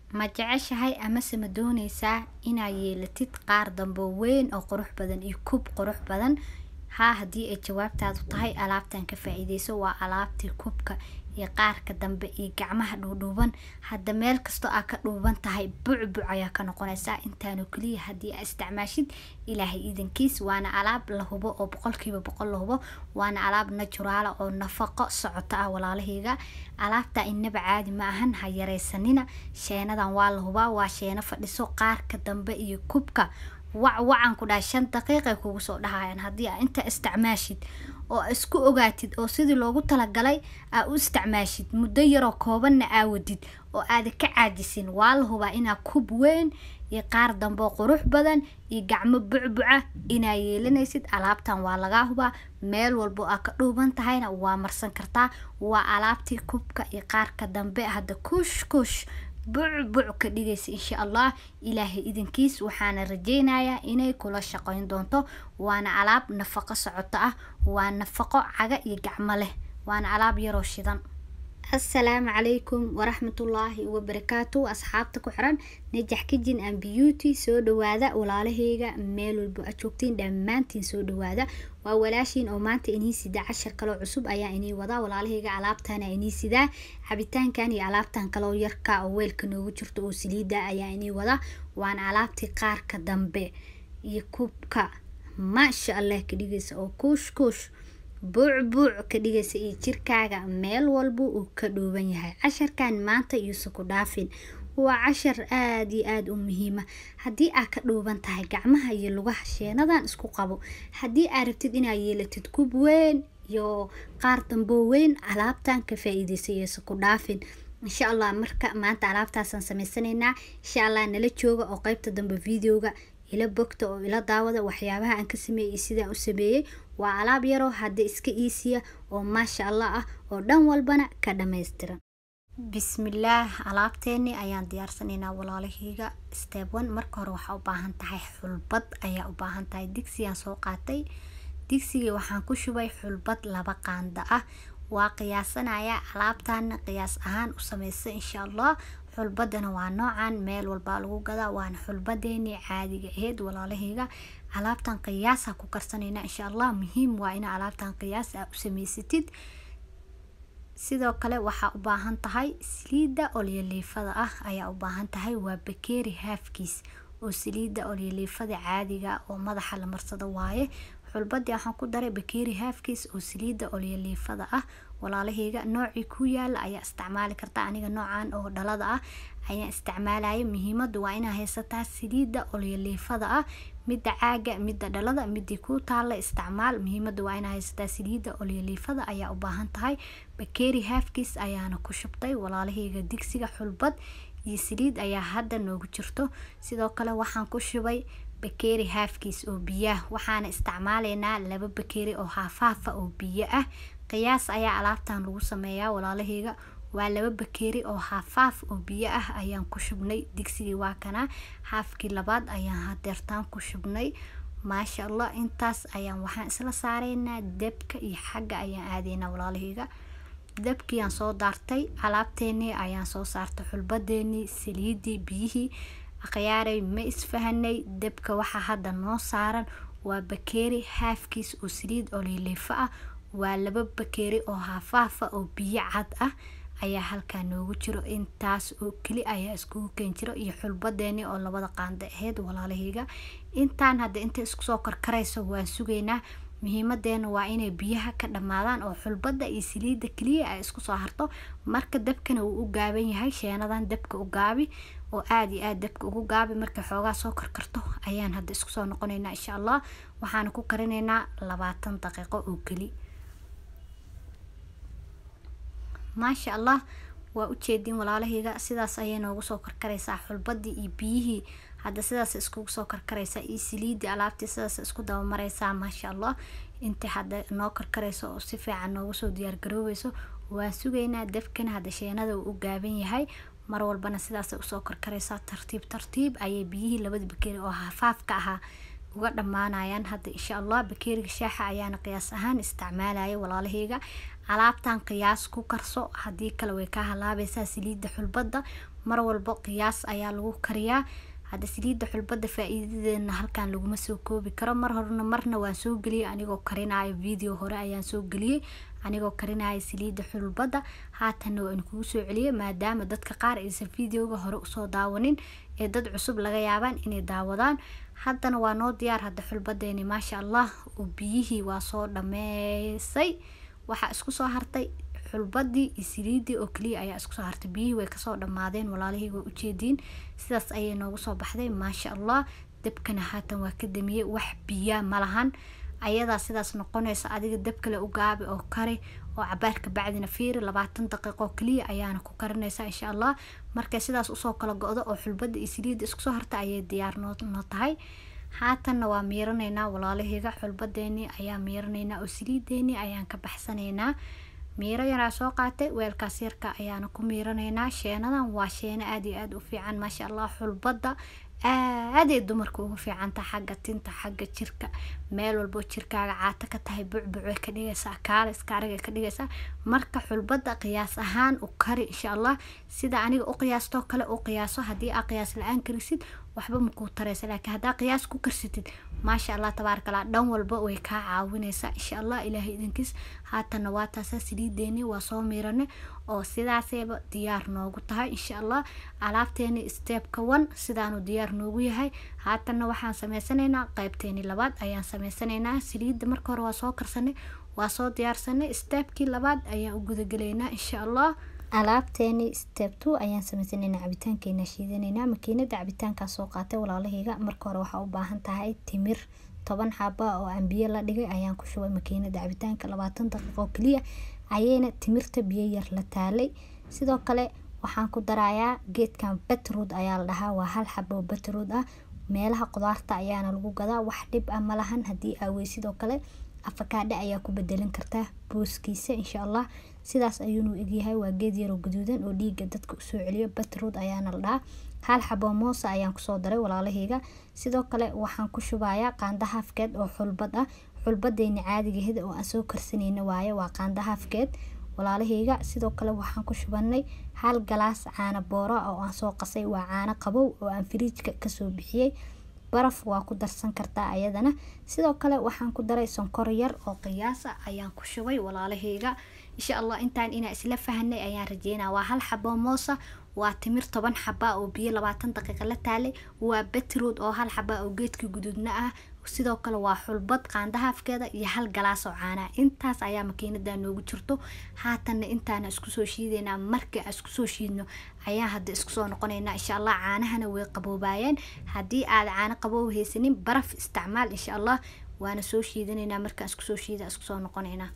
ma jeceshahay amase ma dooneysaa inaad yeelatid qaar dambe weyn oo qurux badan iyo kub qurux badan haa haddii ay jawaabtaadu tahay alaabtan ka faa-iideyso waa alaabtii kubka iyo qaarka dambe iyo gacmaha dhuudhuuban hadda meel kastoo aa ka dhuuban tahay bucbuc ayaa ka noqonaysaa intaanoo keliya haddii aa isticmaashid ilaahay iidankiis waana alaab la hubo oo boqolkiiba boqol la hubo waana alaab naturaala oo nafaqo socoto ah walaalahayga alaabta inaba caadi ma ahan ha yareysanina sheenadan waa la hubaa waa sheeno fadhiso qaarka dambe iyo kubka wac wacan ku dhahay shan daqiiqay kugu soo dhahayaan haddii aa inta isticmaashid oo isku ogaatid oo sidii loogu talagalay aa u isticmaashid muddo yaroo koobanna aa wadid oo aada ka caajisin waa la hubaa inaa kub weyn iyo qaar damboo qurux badan iyo gacmo bucbuca inaa yeelanaysid alaabtan waa lagaa hubaa meel walbo aa ka dhuuban tahayna waa marsan kartaa waa alaabtii kubka iyo qaarka dambe hadda kush kush bucbuc ka dhigaysa insha allah ilaahay idankiis waxaana rajeynayaa inay kula shaqeyn doonto waana alaab nafaqo socoto ah waa nafaqo caga iyo gacmo leh waana alaab yaroo shidan assalaamu calaykum waraxmatullaahi wabarakaatu asxaabta ku xiran najax kijin and beauty soo dhawaada walaalaheyga meel walbo aad joogtiin dhammaantiin soo dhawaada waa walaashiin oo maanta inii sidaa cashar kaloo cusub ayaa inii wadaa walaalaheyga alaabtana inii sidaa cabitaankan iyo alaabtan kaloo yarka oo weelka noogu jirto oo saliida ayaa inii wadaa waana alaabtii qaarka dambe iyo kubka maasha allah ka dhigaysa oo kuush kuush buucbuuc ka dhigaysa iyo jirkaaga meel walba uu ka dhuuban yahay casharkan maanta yuusa ku dhaafin waa cashar aada iyo aada u muhiima haddii aad ka dhuuban tahay gacmaha iyo lugaha sheenadan isku qabo haddii aad rabtid inaad yeelatid kub weyn iyo qaar damboo weyn alaabtan ka faa-iideysa yuusa ku dhaafin insha allah marka maanta alaabtaasaan sameysanaynaa insha allah nala jooga oo qeybta dambe videoga ila bogta oo ila daawada waxyaabaha aan ka sameeyey sidaan u sameeyey waa alaab yaroo hadda iska iisiya oo maasha allah ah oo dhan walbana ka dhammaystiran bismillaah alaabteeni ayaan diyaarsanaynaa walaalahayga step one marka hore waxaa u baahan tahay xulbad ayaa u baahan tahay digsigaan soo qaatay digsigii waxaan ku shubay xulbad laba qaanda ah waa qiyaasanaya alaabtaana qiyaas ahaan u sameysa insha allah xulbadana waa noocan meel walbaa lagu gadaa waana xulbadeeni caadiga aheyd walaalahayga alaabtan qiyaasa ku karsanayna insha allah muhiim waa ina alaabtan qiyaas aa u sameysatid sidoo kale waxaa u baahan tahay saliida olyoliifada ah ayaa u baahan tahay waa bakeeri haafkiis oo saliida olyoliifada caadiga oo madaxa la marsado waaye xulbadii waxaan ku daray bakeeri haafkiis oo saliida olyoliifada ah walaalahayga noocii ku yaala ayaa isticmaali karta aniga noocan oo dhalada ah ayaan isticmaalaya muhiimadu waa inaa haysataa saliida olyoliifada ah midda caaga midda dhalada midii ku taala isticmaal muhiimada waa inaa haysataa saliida olyoliifada ayaa u baahan tahay bakeeri haafkiis ayaana ku shubtay walaalahayga digsiga xulbad iyo saliid ayaa hadda noogu jirto sidoo kale waxaan ku shubay bakeeri haafkiis oo biyaah waxaana isticmaalaynaa laba bakeeri oo haafhaafa oo biyo ah qiyaas ayaa alaabtan lagu sameeyaa walaalahayga waa laba bakeeri oo haafaaf oo biyo ah ayaan ku shubnay digsigii waa kana haafkii labaad ayaan hadeertaan ku shubnay maasha allah intaas ayaan waxaan isla saaraynaa dabka iyo xagga ayaan aadaynaa walaalahayga dabkiiyaan soo daartay alaabteenii ayaan soo saartay xulbadeenii saliidii biyihii akhyaaray ma isfahanay dabka waxaa hadda noo saaran waa bakeeri haafkiis oo saliid oliliifo ah waa laba bakeeri oo haafaafa oo biyo cad ah ayaa halkaa noogu jiro intaas oo keli ayaa iskugu keen jiro iyo xulbadeeni oo labada qaanda aheyd walaalahayga intaan hadda inta isku soo karkarayso waan sugaynaa muhiimadeena waa inay biyaha ka dhammaadaan oo xulbada iyo saliida keliya ay isku soo harto marka dabkana wuu u gaaban yahay sheenadan dabka u gaabi oo aada iyo aada dabka ugu gaabi markay xoogaa soo karkarto ayaan hadda isku soo noqonaynaa insha allah waxaana ku karinaynaa labaatan daqiiqo oo keli maasha allah waa ujeedin walaalahayga sidaas ayay noogu soo karkaraysaa xulbadii iyo biyihii hadda sidaas iskugu soo karkaraysaa iyo saliidii alaabtii sidaas isku dabamaraysaa maasha allah inta hadda noo karkarayso oo si fiican noogu soo diyaargaroobeyso waan sugaynaa dabkana hadda sheenada uu u gaaban yahay mar walbana sidaasay usoo karkaraysaa tartiib tartiib ayay biyihii labada bakeeri oo hafaafka ahaa uga dhammaanayaan hadda insha allah bakeeriga shaaxa ayaana qiyaas ahaan isticmaalaya walaalahayga alaabtan qiyaas ku karso haddii kale way ka halaabaysaa saliidda xulbadda mar walbo qiyaas ayaa lagu kariyaa hadda saliidda xulbada faa-iidadeedna halkan laguma soo koobi karo mar horena marna waan soo geliyay anigoo karinayo video hore ayaan soo geliyey anigoo karinaya saliidda xulbada haatanna waan kugu soo celiyay maadaama dadka qaar aysan videoga hore usoo daawanin ee dad cusub laga yaabaan inay daawadaan haddana waa noo diyaar hadda xulbadeeni maasha allah oo biyihii waa soo dhameysay waxaa isku soo hartay xulbadii iyo saliidii oo keliya ayaa isku soo hartay biyihii way kasoo dhammaadeen walaalihii waa ujeediin sidaas ayay noogu soo baxday maasha allah dabkana haatan waa ka damiyey wax biyaa malahan ayadaa sidaas noqonaysa adiga dab kale u gaabi oo kari oo cabaarka bacdina fiiri labaatan daqiiqo keliya ayaana ku karinaysa insha allah markay sidaas usoo kala go-do oo xulbada iyo saliidda isku soo harta ayay diyaar noo noo tahay haatanna waa miiranaynaa walaalaheyga xulbadeeni ayaa miiranaynaa oo saliideeni ayaan ka baxsanaynaa miiro yaraa soo qaatay weelkaas yarka ayaana ku miiranaynaa sheenadan waa sheeno aada iyo aada u fiican maasha allah xulbada aaday dumarka ugu fiicanta xagga tinta xagga jirka meel walbo jirkaaga caato ka tahay bucbucay ka dhigaysaa kaale iska aragay ka dhigaysaa marka xulbada qiyaas ahaan u kari insha allah sida aniga u qiyaastoo kale u qiyaaso haddii aa qiyaas la-aan karisid waxba makuu taraysa laakiin haddaa qiyaas ku karsatid maasha allah tabaarakallah dhan walba way kaa caawinaysaa insha allah ilaahay idinkiis haatanna waa taasa saliideeni waa soo miirane oo sidaasayba diyaar noogu tahay insha allah alaabteeni steebka one sidaanu diyaar noogu yahay haatanna waxaan sameysanaynaa qeybteeni labaad ayaan sameysanaynaa saliidda marka hore waa soo karsanay waa soo diyaarsanay steebkii labaad ayaan u gudagelaynaa insha allah alaabteeni step two ayaan sameysanaynaa cabitaankeena shiidanaynaa makiinada cabitaankaa soo qaatay walaalahayga marka hore waxaa u baahan tahay timir toban xaba oo aan biyo la dhigay ayaan ku shubay makiinada cabitaanka labaatan daqiiqo keliya ayayna timirta biyo yar la taalay sidoo kale waxaan ku darayaa geedkan betrood ayaa la dhahaa waa hal xabo betrood ah meelaha qudaarta ayaana lagu gadaa wax dhib ah malahan haddii aawey sidoo kale afakaadhe ayaa ku bedelin kartaa booskiisa insha allah sidaas ayuunu egyahay waa geed yaroo gaduudan oo dhiiga dadka usoo celiyo betrood ayaana la dhahaa hal xabo moosa ayaan kusoo daray walaalahayga sidoo kale waxaan ku shubayaa qaanda haafkeed oo xulbad ah xulbadeeni caadigaheeda oo aan soo karsanayna waaye waa qaanda haafkeed walaalahayga sidoo kale waxaan ku shubanay hal galaas caano boora oo aan soo qasay waa caano qabow oo aan firiijka kasoo bixiyey baraf waa ku darsan kartaa ayadana sidoo kale waxaan ku daray sonkor yar oo qiyaasa ayaan ku shubay walaalahayga insha allah intaan inaa isla fahanay ayaan rajeynaa waa hal xabo moosa waa timir toban xaba oo biyo labaatan daqiiqa la taalay waa betrood oo hal xaba oo geedka guduudna ah sidoo kale waa xulbad qaandahaafkeeda iyo hal galaas oo caanaa intaas ayaa makiinada noogu jirto haatanna intaana isku soo shiideynaa marka isku soo shiidno ayaa hadda isku soo noqonaynaa insha allah caanahana way qaboobaayeen haddii aad caano qaboob haysanin baraf isticmaal insha allah waana soo shiidanaynaa markaan isku soo shiida isku soo noqonaynaa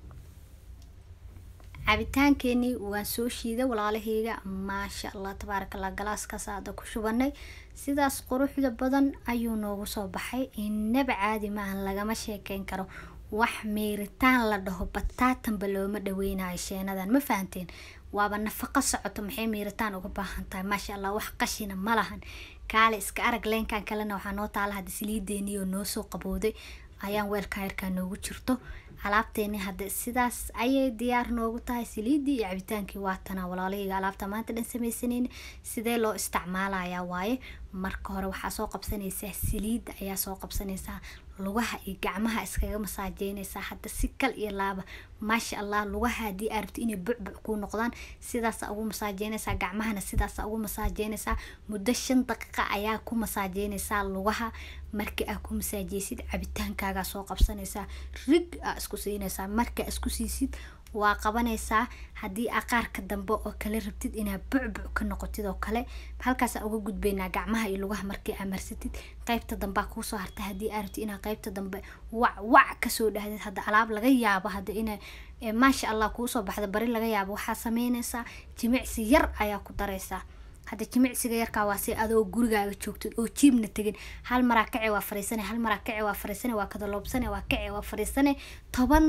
cabitaankeenii waan soo shiiday walaalahayga maasha allah tabaaraka allah galaaskaas hadda ku shubanay sidaas quruxda badan ayuu noogu soo baxay inaba caadi maahan lagama sheekeyn karo wax meeritaan la dhaho bataatanba looma dhaweynayo sheenadan ma fahanteen waaba nafaqo socoto maxay meeritaan uga baahan tahay maasha allah wax qashina ma lahan kaale iska arag leenkan kalena waxaa noo taala hadda saliideeniyo noo soo qabowday ayaan weelka yarkaa noogu jirto alaabteeni hadda sidaas ayay diyaar noogu tahay saliidii iyo cabitaankii waatana walaalahayga alaabta maanta dhan sameysanayna sidee loo isticmaalayaa waaye marka hore waxaa soo qabsanaysaa saliidda ayaa soo qabsanaysaa lugaha iyo gacmaha iskaga masaajeynaysaa hadda si kal iyo laaba maasha allah lugaha haddii aa rabti inay bucbuc kuu noqdaan sidaasa ugu masaajeynaysaa gacmahana sidaasa ugu masaajeynaysaa muddo shan daqiiqa ayaa ku masaajeynaysaa lugaha marka aa ku masaajeysid cabitaankaagaa soo qabsanaysaa rig aa isku siinaysaa marka isku siisid waa qabanaysaa haddii aa qaarka dambe oo kale rabtid inaa bucbuc ka noqotid oo kale halkaasa uga gudbaynaa gacmaha iyo lugaha markii aa marsatid qeybta dambea kuusoo harta haddii aa rabtid inaa qeybta dambe wac wac kasoo dhahdid hadda alaab laga yaabo hadda ina maasha allah kuusoo baxda bari laga yaabo waxaa sameynaysaa jimicsi yar ayaa ku daraysaa hadda jimicsiga yarkaa waa si adoo gurigaaga joogtid oo jiibna tegin hal maraa kace waa fariisane hal maraa kace waa fariisane waa kadaloobsane waa kace waa fariisane toban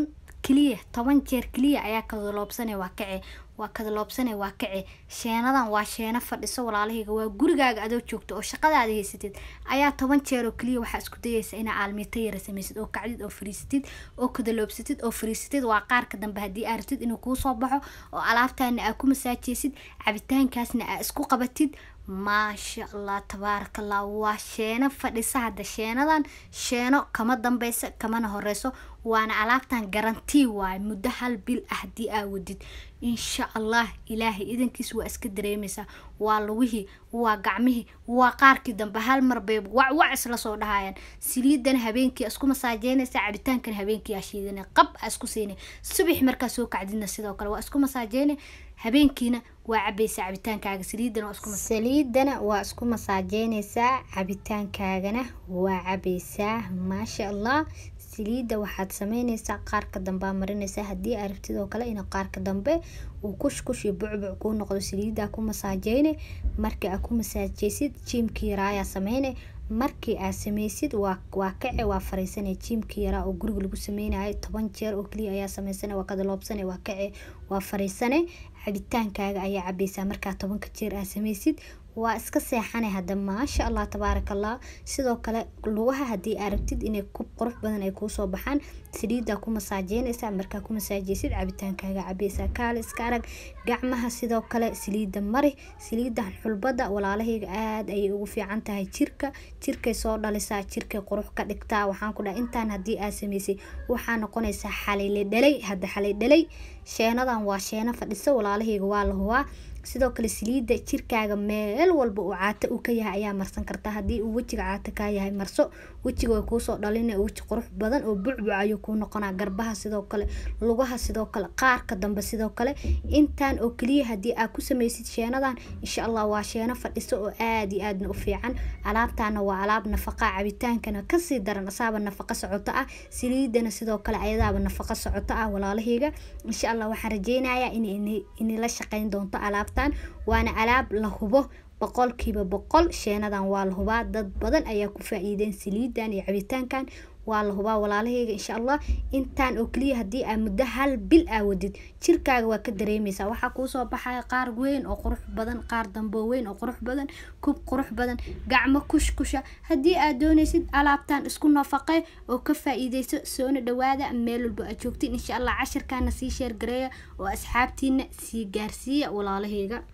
keliya toban jeer keliya ayaa kadaloobsane waa kace waa kadaloobsane waa kace sheenadan waa sheeno fadhiso walaalahayga waa gurigaaga adoo joogto oo shaqadaada haysatid ayaa toban jeer oo keliya waxaa isku dayaysa inaa aalmiito yara samaysid oo kacdid oo fariisatid oo kadaloobsatid oo fariisatid waa qaarka dambe haddii aa rabtid inuu kuu soo baxo oo alaabtaana aa ku masaajeysid cabitaankaasna aa isku qabatid maasha allah tabaaraka allah waa sheeno fadhisa hadda sheenadan sheeno kama dambeysa kamana horeyso waana alaabtan garantii waaye muddo hal bil ah haddii aa wadid insha allah ilaahay idankiis waa iska dareemeysaa waa lugihii waa gacmihii waa qaarkii dambe hal mar bay wacwac isla soo dhahayaan saliidana habeenkii isku masaajeynaysa cabitaankan habeenkii aa shiidana qab aa isku siinay subax markaa soo kacdidna sidoo kale waa isku masaajeynay habeenkiina waa cabaysaa cabitaankaaga saliidana waa isku saliidana waa isku masaajeynaysaa cabitaankaagana waa cabaysaa maasha allah saliidda waxaad sameyneysaa qaarka dambe aa marineysaa haddii aa rabtid oo kale in qaarka dambe uu kushkush iyo bucbuc kuu noqdo saliiddaa ku masaajeyne markii aa ku masaajeysid jiimkii yaraayaa sameyne markii aad sameysid waa waa kace waa fariisane jiimkii yaraa oo guriga lagu sameynayo toban jeer oo keliya ayaa sameysane waa kadaloobsane waa kace waa fariisane cabitaankaaga ayaa cabaysaa markaa tobanka jeer aad sameysid waa iska seexane hadda maasha allah tabaaraka allah sidoo kale lugaha haddii aa rabtid inay kub qurux badan ay kuusoo baxaan saliiddaa ku masaajeynaysaa markaa ku masaajeysid cabitaankaaga cabaysaa kaale iska arag gacmaha sidoo kale saliidda mari saliiddan xulbadda walaalahayga aada ayay ugu fiican tahay jirka jirkay soo dhalisaa jirkay qurux ka dhigtaa waxaan ku dhaha intaan haddii aa sameysay waxaa noqonaysaa xalile dhalay hadda xalay dhalay sheenadan waa sheeno fadhiso walaalahayga waa la hubaa sidoo kale saliidda jirkaaga meel walba uu caata u ka yahay ayaa marsan kartaa haddii uu wejiga caata kaa yahay marso wejiga way kuusoo dhalina weji qurux badan oo bucbuc ayuu kuu noqonaa garbaha sidoo kale lugaha sidoo kale qaarka dambe sidoo kale intaan oo keliya haddii aa ku sameysid sheenadan insha allah waa sheeno fadhiso oo aada iyo aadna u fiican alaabtaana waa alaab nafaqa cabitaankana kasii daran asaaba nafaqa socoto ah saliidana sidoo kale ayadaaba nafaqa socoto ah walaalahayga insha allah waxaan rajeynayaa in inila shaqeyn doonto alaab waana alaab la hubo boqolkiiba boqol sheenadan waa la hubaa dad badan ayaa ku faa-iideen saliidan iyo cabitaankan waa la hubaa walaalahayga insha allah intaan oo keliya haddii aa muddo hal bil aa wadid jirkaaga waa ka dareemeysaa waxaa kuusoo baxaya qaar weyn oo qurux badan qaar damboo weyn oo qurux badan kub qurux badan gacmo kushkusha haddii aad dooneysid alaabtan isku nafaqe oo ka faa-iideyso soona dhawaada meel walba aad joogtiin insha allah cashirkaana sii sheergareeya oo asxaabtiina sii gaarsiiya walaalahayga